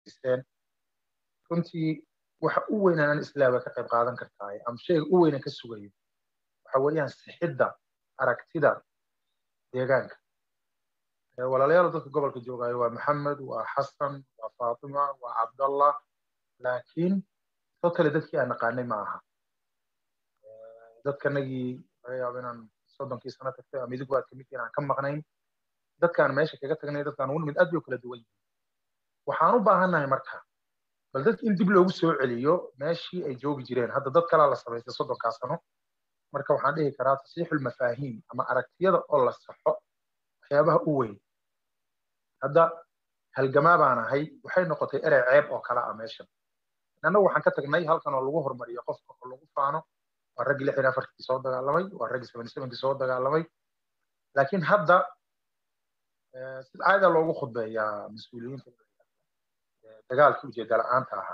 fadhiisteen runtii waxa u weyn aan islaaba ka qayb qaadan kartaa ama shayga u weynan ka sugayo waxa weeyaan sixidda aragtida deegaanka walaalayaal dadka gobolka joogaayo waa maxamed waa xasan waa faatima waa cabdallah laakiin totally dadkii aan naqaanay ma aha dadkanagii laga yaabo inaan soddonkii sano tagtay ama idigu aad kamid aan ka maqnayn dadkaan meesha kaga tagnay dadkaan ugu nimid aad bay u kala duwan yihiin waxaan u baahannahay marka bal dadki in dib loogu soo celiyo meeshii ay joogi jireen hadda dad kalaa la samaystay soddonkaa sano marka waxaan dhihi karaa tasiixul mafaahiim ama aragtiyada oo la saxo waxyaabaha u weyn hadda halgamaa baan ahay waxay noqotay erey ceeb oo kale ah meeshan annagu waxaan ka tagnay halkan oo lagu hormariyo qofka oo lagu faano waa raggii lixdan afarkii soo dagaalamay waa raggii seventy sevenkii soo dagaalamay laakiin hadda sida caada loogu khudbeeyaa mas-uuliyiinta dagaalkii ujeeda la-aanta ahaa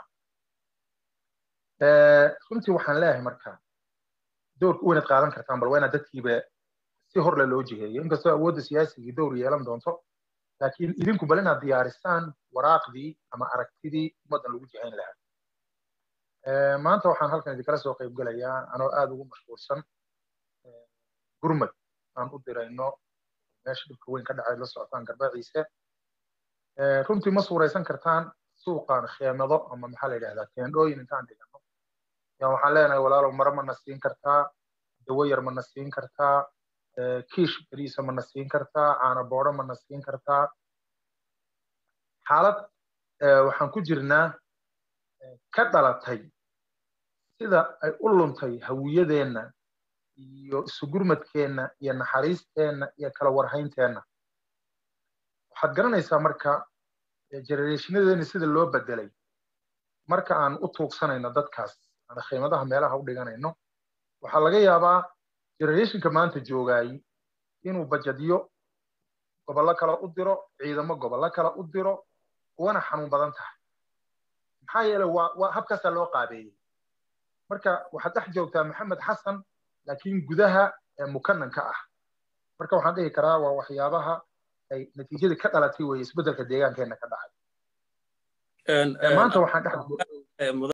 runtii waxaan leeyahay marka doorka u weynaad qaadan kartaan bal waa inaad dadkiiba si horle loo jiheeyo inkastoo awoodda siyaasigii dowr yeelan doonto laakiin idinku bal inaad diyaarisaan waraaqdii ama aragtidii ummaddan lagu jihayn lahaa maanta waxaan halkan idinkala soo qayb gelayaa anoo aada ugu mashquulsan gurmad aan u dirayno meesha dhibka weyn ka dhacay la socotaan garbaciise runtii ma suuraysan kartaan suuqan kheemado ama maxaa la yidhahdaa teendhooyin intaan dhigano yaa waxaan leenahay walaalow maro mana siin kartaa dawo yar mana siin kartaa kiish beriisa mana siin kartaa caano boodho mana siin kartaa xaalad waxaan ku jirnaa ka dhalatay sida ay u luntay hawiyadeenna iyo isugurmadkeenna iyo naxariisteenna iyo kala warhaynteenna waxaad garanaysaa marka generationadeena sida loo bedelay marka aan u tuugsanayno dadkaas aan qiimadaha meelaha u dhiganayno waxaa laga yaabaa generationka maanta joogaay inuu bajadyo gobollo kale u diro ciidamo gobollo kale u diro kuwana xanuun badan tahay maxaa yeelay waa waa habkaasaa loo qaabeeyey marka waxaad dhex joogtaa maxamed xasan laakiin gudaha mukananka ah marka waxaan dhihi karaa waa waxyaabaha ay natiijadii ka dhalatay weeye isbeddelka deegaankeenna ka dhacay maanta waxaan dhex